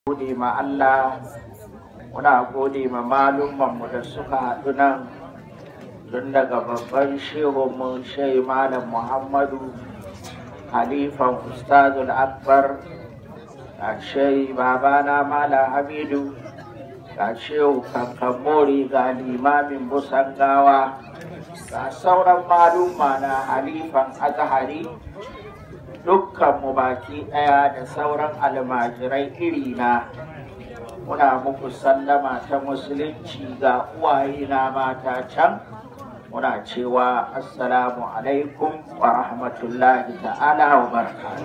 gode ma Allah muna gode ma malumanmu da suka haɗu nan tun daga babban shehunmu shai malam muhammadu halifan ustazul akbar ga shai babana malam hamidu ga shehu kankamori ga limamin busangawa ga sauran maluma na halifan azahari dukkanmu baki ɗaya da sauran almajirai irina muna muku sallama ta musulunci ga uwaye na mata can muna cewa assalamu alaikum wa rahmatullahi ta'ala wa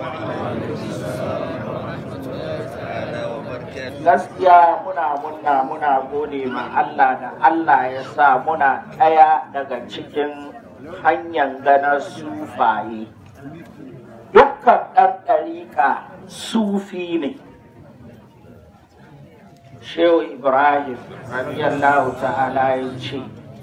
gaskiya muna muna muna gode ma Allah da Allah ya sa muna ɗaya daga cikin hanyar ganar sufaye dukkan ɗan ɗariƙa sufi ne shehu ibrahim radiyallahu ta'ala ya ce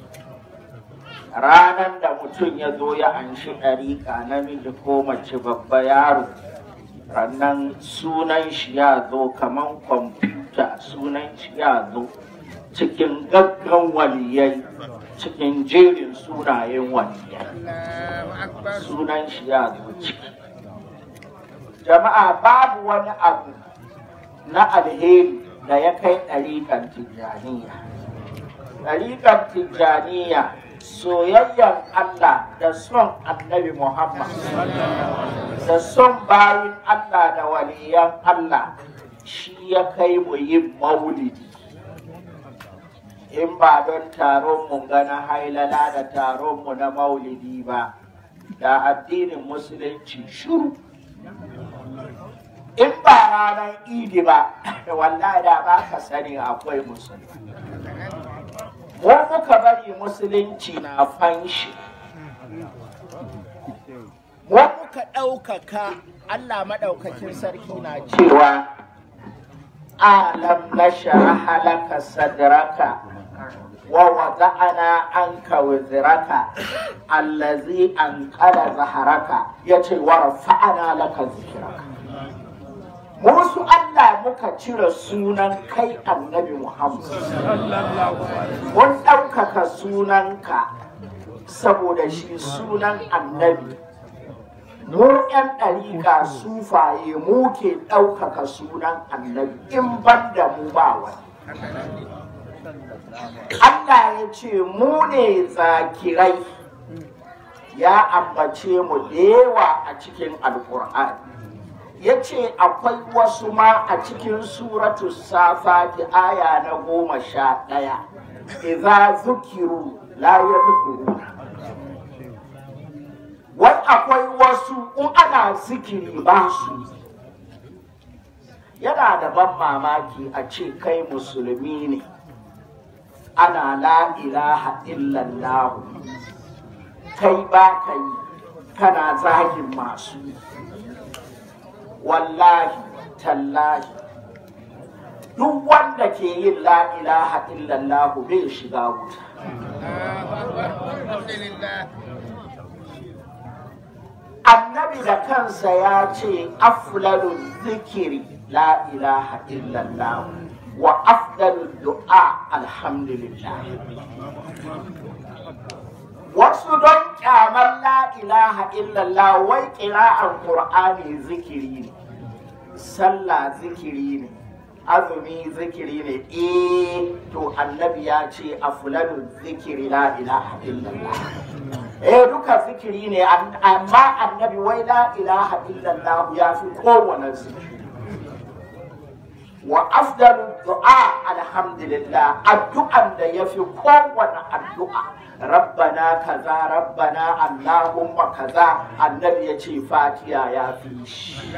ranar da mutum ya zo ya anshi ɗariƙa namiji ko mace babba yaro rannan sunan shi ya zo kamar kwamfuta sunan shi ya zo cikin gaggan waliyai cikin jerin sunayen waliyai sunan shi ya zo ciki jama'a babu wani abu na alheri da ya kai ɗariƙar tijjaniya ɗariƙar tijjaniya soyayyar Allah da son annabi Muhammad da son bayin Allah da waliyan Allah shi ya kai mu yin maulidi in ba don taron mu gana hailala da taron mu na maulidi ba da addinin musulunci shuru in ba ranar idi ba wallahi da ba ka sani akwai musulmi mu muka bari musulunci na fanshi mu muka ɗaukaka Allah maɗaukakin sarki na cewa alam na halaka sadraka wa wada'ana anka wizraka allazi anqala zaharaka yace wa rafa'ana laka zikraka musu Allah muka cire sunan kai annabi Muhammad. Mun ɗaukaka sunanka saboda shi sunan annabi. Mu ‘yan ɗariƙa sufaye mu ke ɗaukaka sunan annabi in ban da mu ba wani. Allah ya ce mu ne zakirai ya ambace mu da yawa a cikin alƙur'ani. ya ce akwai wasu ma a cikin suratu safati aya na goma sha ɗaya idza zukiru la ya zukuru wai akwai wasu in ana zikiri ba su yana da ban mamaki a ce kai musulmi ne ana la ilaha illallah kai ba ka yi kana zagin masu yi wallahi tallahi duk wanda ke yin la ilaha illallah bai shiga wuta annabi da kansa ya ce aflalun zikiri la ilaha illallah wa afdalul du'a alhamdulillah wasu don kyamar la ilaha illallah wai kira'ar qur'ani zikiri ne sallah zikiri ne azumi zikiri ne eh to annabi ya ce aflalu zikiri la ilaha illallah eh duka zikiri ne amma annabi wai la ilaha illallah ya fi kowane zikiri wa afdalu du'a alhamdulillah addu'an da ya fi kowane addu'a rabbana kaza rabbana allahumma kaza annabi ya ce fatiya ya fi shi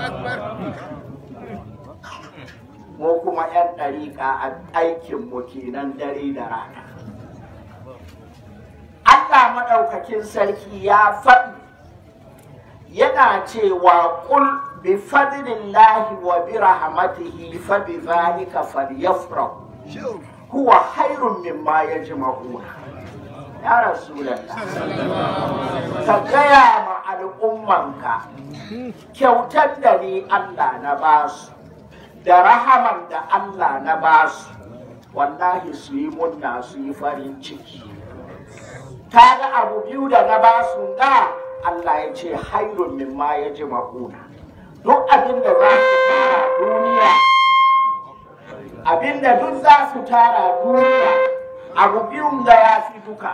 mu kuma 'yan ɗariƙa a aikinmu kenan dare da rana Allah maɗaukakin sarki ya faɗi yana cewa ƙul bi fadlillahi wa bi rahmatihi fa bi zalika falyafrahu huwa khairun mimma yajma'una ya rasulallah ka gaya ma al'ummanka kyautar da ni Allah na basu da rahaman da Allah na basu wallahi su yi munna su yi farin ciki kaga abu biyu da na basu da Allah ya ce hairun mimma ya ji makuna duk abin da za su tara duniya abin da duk za su tara duniya abu biyun da ya fi duka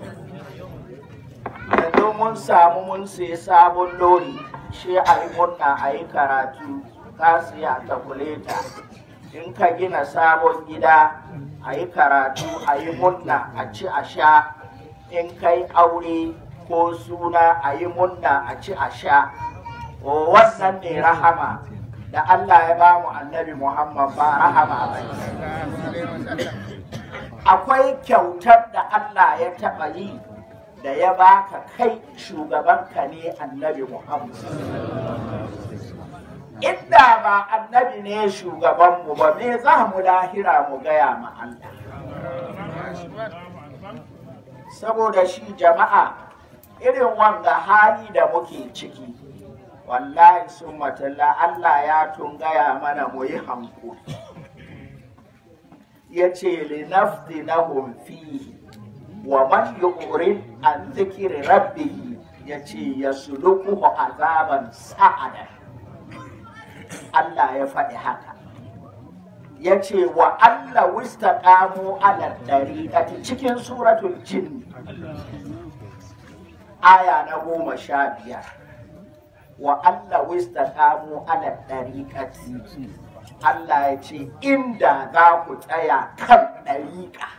yanzu mun samu mun sai sabon lori shi a yi murna a yi karatu ka siya takuleta in ka gina sabon gida a yi karatu a yi murna a ci a sha in kai aure ko suna a yi murna a ci a sha o wannan ne rahama da Allah ya ba mu annabi Muhammad ba rahama ba akwai kyautar da Allah ya taɓa yi da ya baka kai shugabanka ne annabi Muhammad inda ba annabi ne shugabanmu ba me za mu lahira mu gaya ma Allah saboda shi jama'a irin wanga hali da muke ciki wallahi sun matalla Allah ya tun gaya mana mu yi hankuli ya ce linafdi na fihi wa man yurid an zikiri rabbihi ya ce ya sulukuhu azaban sa'ada Allah ya faɗi haka ya ce wa Allah wista ƙamo ala ɗariƙati cikin suratul jin aya na goma sha biyar wa Allah wista ƙamo ala ɗariƙati Allah ya ce inda za ku tsaya kan ɗariƙa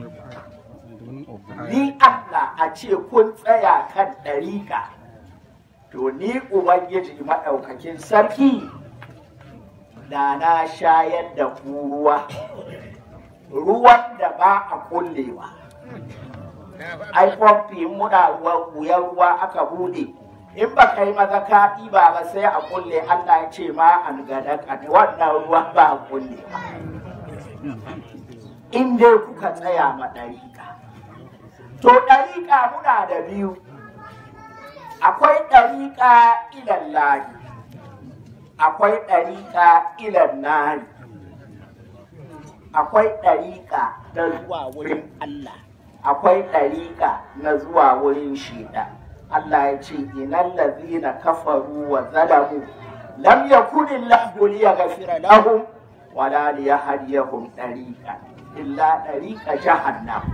ni Allah a ce kun tsaya kan ɗariƙa to ni Ubangiji maɗaukakin sarki da na shayar da ku ruwa ruwan da ba a kullewa ai famfi muna wuyan ruwa aka bude in ba ka yi maza ka ɗiba ba sai a kulle Allah ya ce ma an gada kada wannan ruwa ba a kulle ba in dai kuka tsaya ma ɗariƙa to ɗariƙa muna da biyu akwai ɗariƙa ilallahi akwai ɗariƙa ilan nari akwai ɗariƙa na zuwa wurin Allah akwai ɗariƙa na zuwa wurin shida Allah ya ce inan lazina kafaru wa zalamu lam yakuni lahu liyaghfira lahum wala liyahdiyahum ɗariƙa illa ɗariƙa jahannam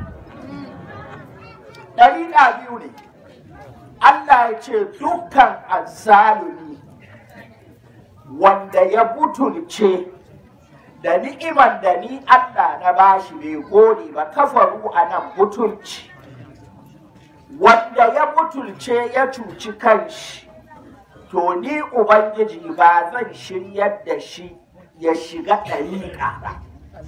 ɗariƙa biyu ne Allah ya ce dukkan azzalumi wanda ya butulce da ni'iman da ni Allah na bashi bai gode ba kafaru a nan butulci wanda ya butulce ya cuci kanshi to ni ubangiji ba zan shiryar da shi ya shiga ɗariƙa ba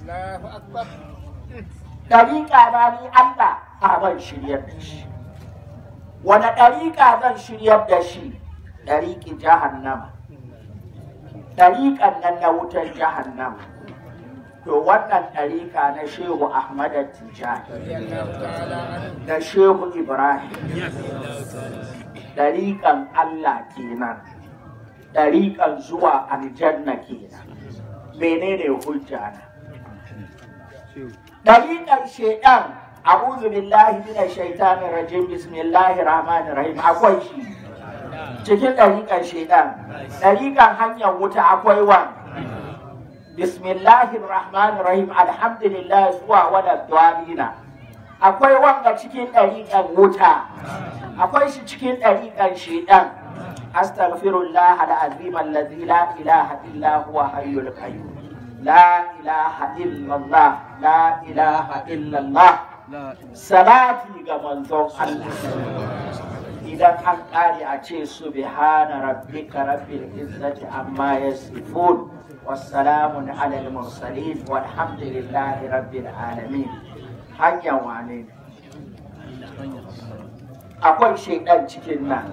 ɗariƙa na ni Allah a ban shiryar da shi wani ɗariƙa zan shiryar da shi ɗariƙi jahannama ɗariƙan nan na wutar jahannama to wannan ɗariƙa na shehu ahmad tijani da shehu ibrahim ɗariƙan allah kenan ɗariƙan zuwa aljanna kenan menene hujja na ɗariƙan shaidan a'udhu billahi minash shaitanir rajim bismillahir rahmanir rahim akwai shi cikin ɗariƙan shaidan ɗariƙan hanyar wuta akwai wa bismillahir rahmanir rahim alhamdulillah zuwa wadda dalina akwai wanga cikin ɗariƙan wuta akwai shi cikin ɗariƙan shaidan astaghfirullah al-azim alladhi la ilaha illa huwa hayyul qayyum la ilaha illallah la ilaha illallah salati ga manzon Allah idan an ƙare a ce subhana rabbika rabbil izzati amma yasifun wassalamun alal mursalin walhamdulillahi rabbil alamin hanyar wane akwai shaidan cikin nan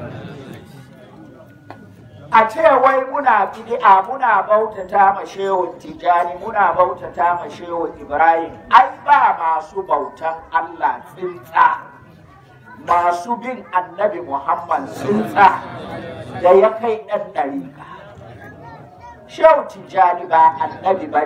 a ce wai muna bid'a muna bautata ma shehu tijani muna bautata ma shehu ibrahim ai ba masu bautan allah tsinta masu bin annabi muhammad tsinta da ya kai ɗan ɗariƙa shehu tijjani ba annabi ba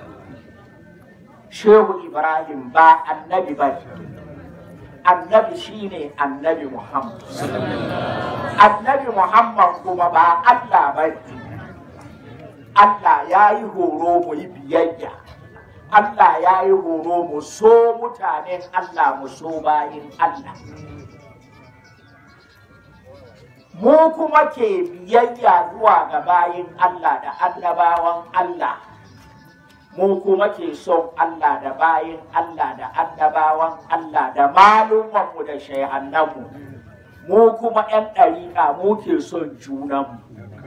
shehu ibrahim ba annabi ba annabi shine annabi muhammad annabi muhammad kuma ba allah ba allah ya yi horo mu yi biyayya allah ya yi horo mu so mutanen allah mu so bayin allah mu kuma ke biyayya zuwa ga bayin Allah da annabawan Allah mu kuma ke son Allah da bayin Allah da annabawan Allah da malumanmu da shayhannanmu mu kuma 'yan ɗariƙa mu ke son junanmu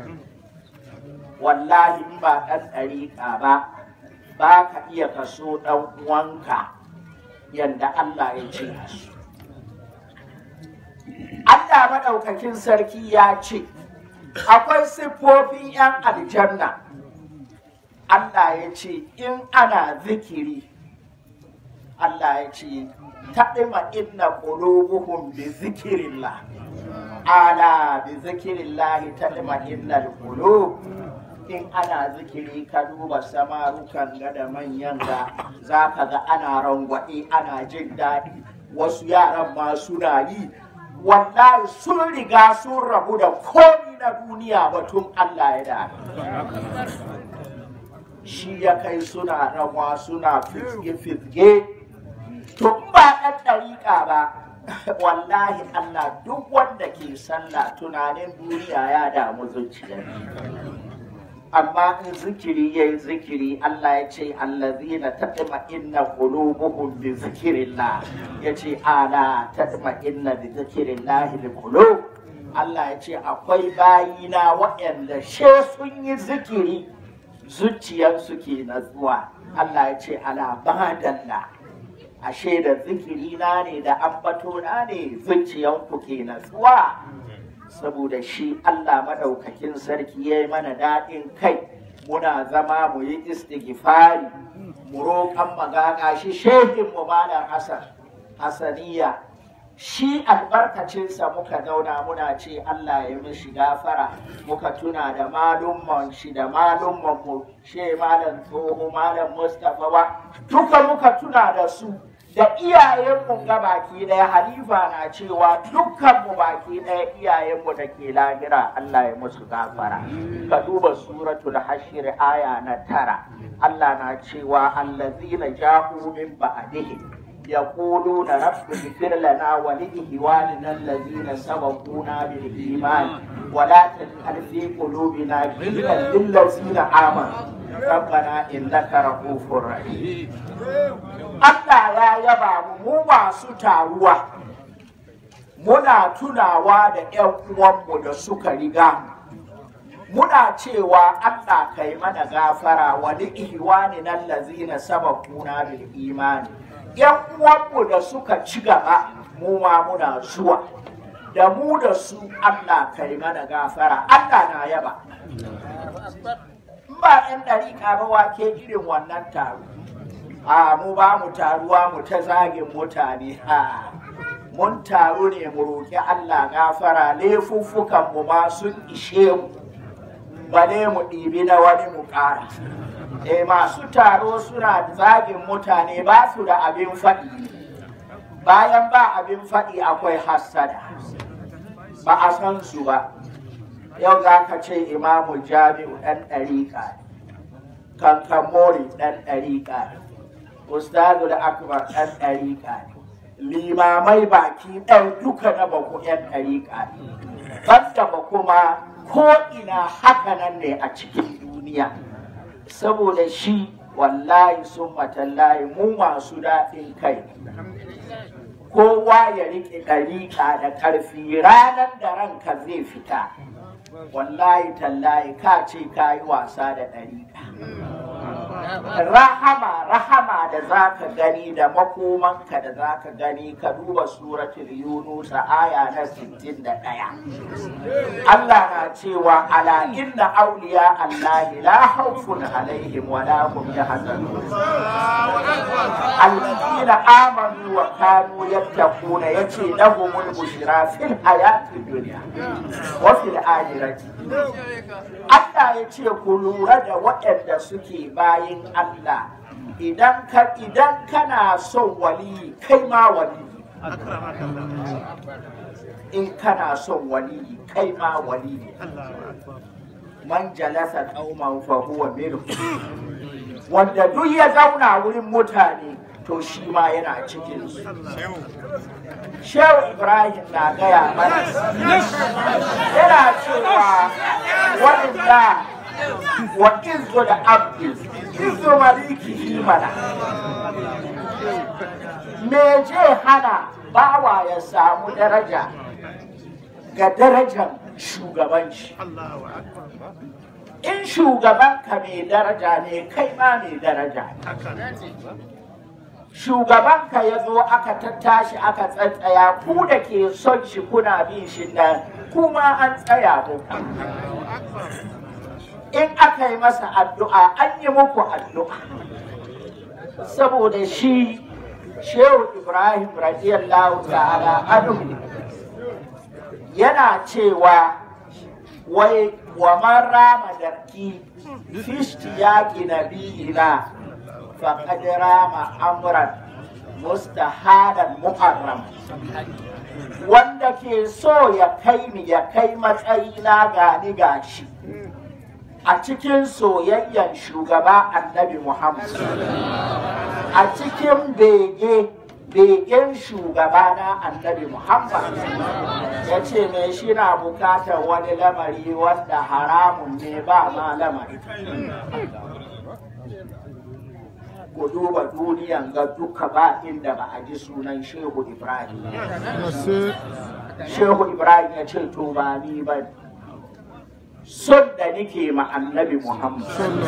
wallahi in ba ɗan ɗariƙa ba ba ka iya kaso ɗan uwanka yadda Allah ya ce su Allah maɗaukakin sarki ya ce, akwai siffofin ‘yan aljanna. Allah ya ce, in ana zikiri, Allah ya ce, taɗima inna qulubuhum bi zikirillah. Ala bi zikirillah taɗima inna qulub in ana zikiri ka duba samarukan ga da manyan ga za ka ga ana rangwaɗe ana jin daɗi wasu yaran ma suna yi wallahi sun riga sun rabu da komi na duniya batun Allah ya da shi ya kai suna rawa suna fizge-fizge to ba ɗan ɗariƙa ba wallahi Allah duk wanda ke sallah tunanin duniya ya damu zuciya amma in zikiri ya yi zikiri Allah ya ce allazina taɗima inna qulubuhum bi zikirillah ya ce ala taɗima inna bi zikirillah li qulub Allah ya ce akwai bayina waɗanda she sun yi zikiri zuciyarsu ke natsuwa Allah ya ce ala badalla ashe da zikiri na ne da ambato na ne zuciyanku ke natsuwa saboda shi Allah maɗaukakin sarki ya yi mana daɗin kai muna zama mu yi istighfari mu roƙan magaga shi shehin mu malam Hassan Hassaniya shi albarkacinsa muka zauna muna ce Allah ya mishi gafara muka tuna da malumman shi da malumman mu she malam tsoho malam Mustapha ba duka muka tuna da su da iyayenmu ga baki ɗaya halifa na cewa dukkanmu baki ɗaya iyayenmu da ke lahira Allah ya musu gafara ka duba suratul hashir aya na tara Allah na cewa allazina ja'u min ba'dihi يقولون رب اغفر لنا ولإخواننا الذين سبقونا بالإيمان ولا تجعل في قلوبنا غلا للذين آمنوا ربنا إنك رؤوف رحيم Allah ya yaba mu mu masu taruwa muna tunawa da ‘yan uwanmu da suka riga muna cewa Allah kai mana gafara wani ihwani nan lazina sabakuna bil imani ‘yan uwanmu da suka ci gaba mu ma muna zuwa da mu da su Allah kai mana gafara Allah na yaba ba ‘yan ɗariƙa ba wake irin wannan taro a mu ba mu taruwa mu ta zagin mutane ha mun taru ne mu roƙi Allah gafara laifuffukan mu ma sun ishe mu bale mu ɗibi na wani mu ƙara e masu taro suna zagin mutane ba su da abin faɗi bayan ba abin faɗi akwai hassada ba a san su ba yau za ka ce imamu jami'u ɗan ɗariƙa kankan mori ɗan ɗariƙa ustazul akbar ɗan ɗariƙa limamai baki ɗan duka na baku ɗan ɗariƙa banda ba kuma ko ina haka nan ne a cikin duniya saboda shi wallahi sun matallahi mu masu daɗin kai kowa ya riƙe ɗariƙa da ƙarfi ranar da ranka zai fita wallahi tallahi ka ce ka yi wasa da ɗariƙa rahama rahama da za ka gani da makomanka da za ka gani ka duba suratul yunus aya na 61 Allah na cewa ala inna awliya Allah la khawfun alaihim wa la hum yahzanun alladhina amanu wa kanu yattaquna yace lahumul bushra fil hayati dunya wa fil akhirati Allah ya ce ku lura da waɗanda suke bayin Allah idan ka idan kana son wali kai ma wali in kana son wali kai ma wali man jalasa qauman fa huwa minhum wanda duk ya zauna wurin mutane to shi ma yana cikin su Shehu Ibrahim na gaya mana yana cewa wadanda wa izu da abdi izu maliki mana me je hana bawa ya samu daraja ga darajar shugabanci in shugabanka mai daraja ne kai ma mai daraja shugabanka ya zo aka tattashi aka tsatsaya ku da ke son shi kuna bin shi nan kuma an tsaya muku in aka yi masa addu'a an yi muku addu'a saboda shi shehu ibrahim radiyallahu ta'ala anhu yana cewa wai wa man rama darki fishtiyaki nabiyina faqad rama amran mustahadan muharram wanda ke so ya kai ni ya kai matsayina gani gashi a cikin soyayyen shugaba annabi muhammad a cikin bege begen shugaba na annabi muhammad ya ce mai shi na bukatar wani lamari wanda haramun ne ba ma lamari ku duba duniyan ga duka ba inda ba a ji sunan shehu ibrahim shehu ibrahim ya ce to ba ni ba son da nike ma annabi muhammad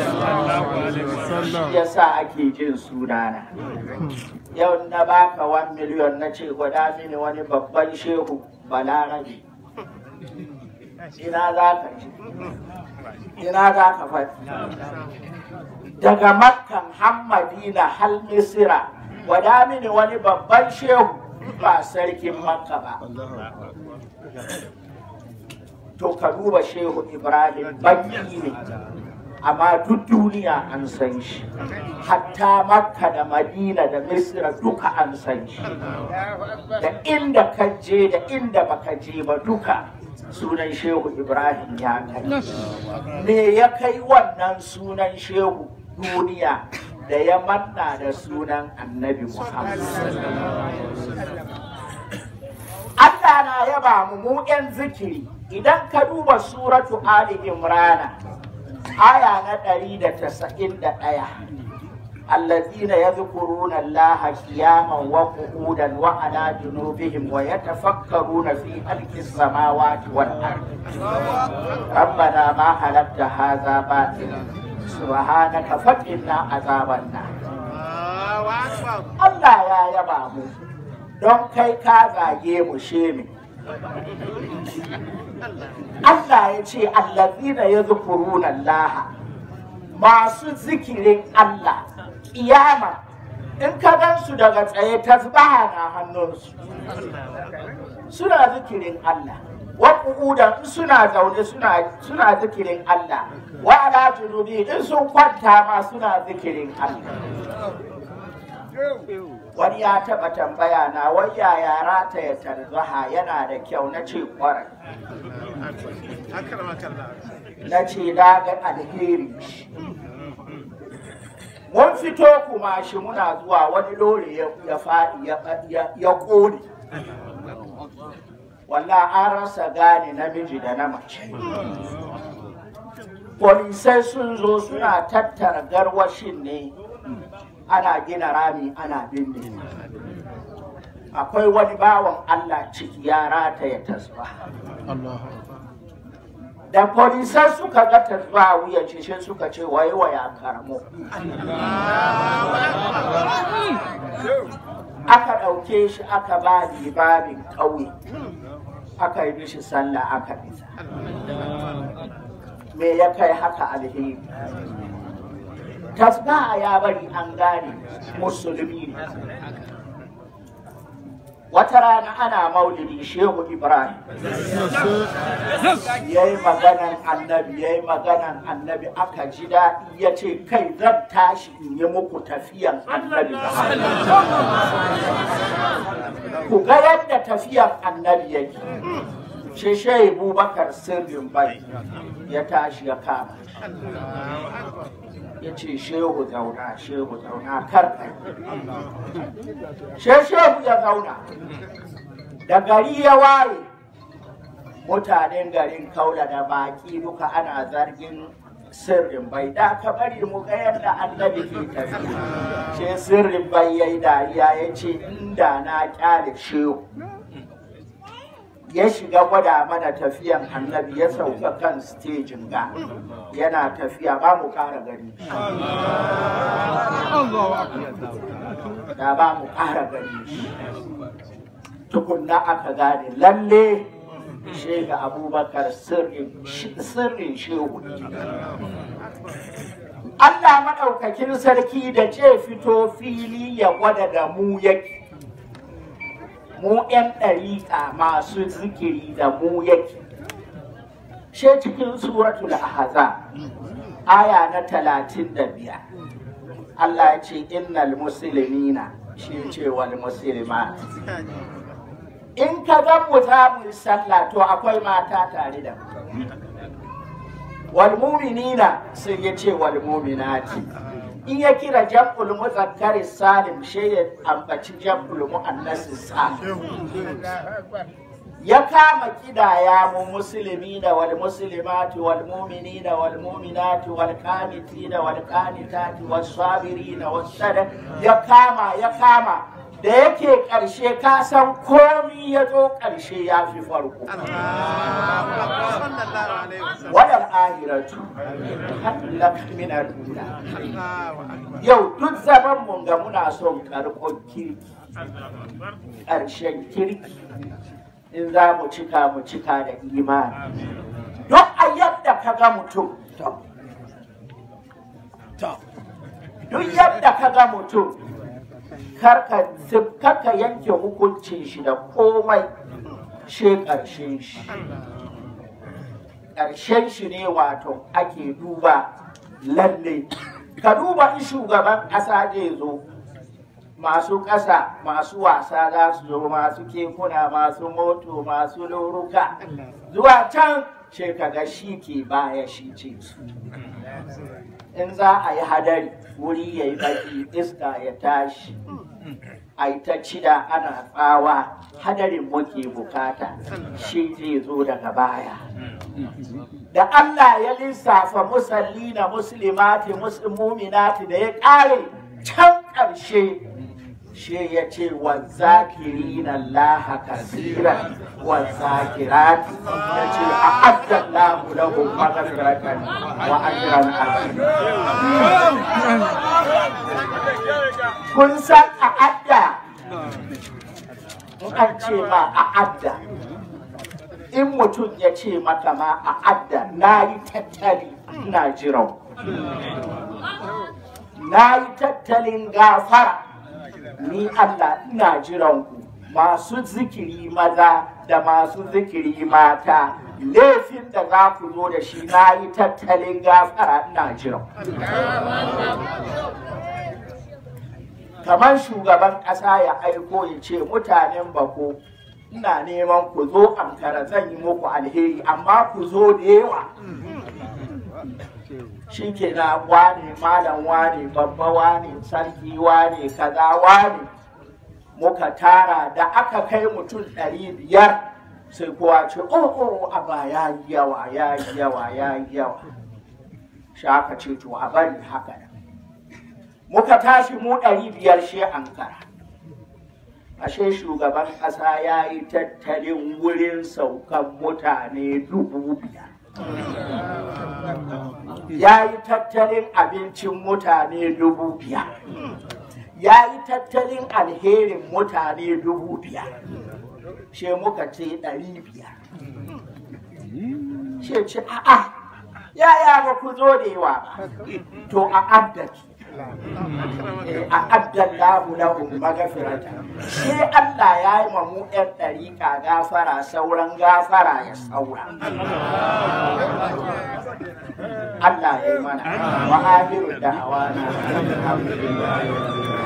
shi yasa ake jin sunana yau na baka 1 miliyon na ce gwada mini wani babban shehu balarabe ina za ka ji ina za ka faɗi daga makkan hammadina hal misira gwada mini wani babban shehu ba sarkin makka ba to ka duba shehu ibrahim baki ne amma duk duniya an san shi hatta makka da madina da misira duka an san shi da inda ka je da inda baka je ba duka sunan shehu ibrahim ya kai me ya kai wannan sunan shehu duniya da ya manna da sunan annabi muhammad Allah na yaba mu mu 'yan zikiri idan ka duba suratu Ali Imrana aya na ɗari da tasa'in da ɗaya الذين يذكرون الله قياما وقعودا وعلى جنوبهم ويتفكرون في خلق السماوات والارض ربنا ما خلقت هذا باطلا سبحانك فقنا عذاب النار Allah ya yaba mu don kai ka zage mu shemi Allah ya ce allazina yadhkuruna Allah masu zikirin Allah kiyama in ka gan su daga tsaye tasbaha na hannunsu suna zikirin Allah wa qu'udan in suna zaune suna suna zikirin Allah wa ala junubi in sun kwanta ma suna zikirin Allah wani ya taba tambaya na wai yaya rata ya tarzaha yana da kyau na ce kwarai na ce na ga alheri mun fito kuma shi muna zuwa wani lori ya faɗi ya ƙone walla an rasa gane namiji da na mace polisai sun zo suna tattara garwashin ne ana gina rami ana binne akwai wani bawan allah ciki ya rata ya tasba da polisan suka ga tasba a wuyan shi sai suka ce wai waya karamo aka ɗauke shi aka ba limamin ƙauye aka yi mishi sallah aka bisa me ya kai haka alheri tasbaha ya bari an gane musulmi ne wata rana ana maulidi shehu ibrahim ya yi maganan annabi ya yi maganan annabi aka ji daɗi ya ce kai zan tashi in yi muku tafiyan annabi ku ga yadda tafiyan annabi yake shi shehu bubakar sirrin bai ya tashi ya kama ya ce shehu zauna shehu zauna kar kai she shehu ya zauna da gari ya waye mutanen garin kaula da baki duka ana zargin sirrin bai da ka bari mu ga yadda annabi ke tafiya she sirrin bai yayi dariya ya ce inda na kyale shehu ya shiga gwada mana tafiyan annabi ya sauka kan stejin ga yana tafiya ba mu ƙara gani da ba mu ƙara gani tukunna aka gane lalle shega abubakar sirrin shehu Allah maɗaukakin sarki da ce fito fili ya gwada da mu yake mu 'yan ɗariƙa masu zikiri da mu yake she cikin suratul ahza aya na talatin da biyar Allah ya ce innal muslimina shi ce wal muslimat in ka ga mu za mu yi sallah to akwai mata tare da mu wal mu'minina sai ya ce wal mu'minati in ya kira jam'ul muzakkari salim shi ya ambaci jam'ul muannasi salim ya kama kidaya mu musulmi da wal muslimati wal mu'minina wal mu'minati wal qanitina wal qanitati was sabirina was sada ya kama ya kama da yake karshe ka san komi ya zo karshe ya fi farko wadal ahiratu lak min al-ula yau duk zaman mun ga muna son karkon kirki ƙarshen kirki in za mu cika mu cika da imani don a yadda ka ga mutum duk yadda ka ga mutum karka yanke hukuncin shi da komai she ƙarshen shi ƙarshen shi ne wato ake duba lalle ka duba in shugaban ƙasa zai zo masu ƙasa masu wasa za su zo masu kekuna masu moto masu loruka zuwa can ce kaga shi ke baya shi ce su in za a yi hadari wuri ya yi baki iska ya tashi a yi ta cida ana tsawa hadarin muke bukata shi zai zo daga baya da Allah ya lissafa musalli na musulmati musulmuminati da ya ƙare can ƙarshe shi ya ce wa zakirina Allah kasiran wa zakirati ya ce a addan lahu lahum maghfiratan wa ajran azim kun san a adda in an ce ma a adda in mutum ya ce maka ma a adda na yi tattali ina jiran na yi tattalin gafara ni Allah ina jiran ku masu zikiri maza da masu zikiri mata laifin da za ku zo da shi na yi tattalin gafara ina jiran kamar shugaban ƙasa ya aiko ya ce mutanen bako ina neman ku zo ankara zan yi muku alheri amma ku zo da yawa shi ke na wane malam wane babba wane sarki wane kaza wane muka tara da aka kai mutum ɗari biyar sai kowa ce oh oh aba ya yi yawa ya yi yawa ya yi yawa shi aka ce to a bari haka nan muka tashi mu ɗari biyar shi ankara ashe shugaban ƙasa ya yi tattalin wurin saukan mutane dubu biyar ya yi tattalin abincin mutane dubu biyar ya yi tattalin alherin mutane dubu biyar she muka ce ɗari biyar she ce a'a yaya ba ku zo da yawa ba to a addaki a addallahu lahum magafirata sai Allah ya yi ma mu ɗan ɗariƙa gafara sauran gafara ya saura Allah ya yi mana wa ahiru da hawa na alhamdulillah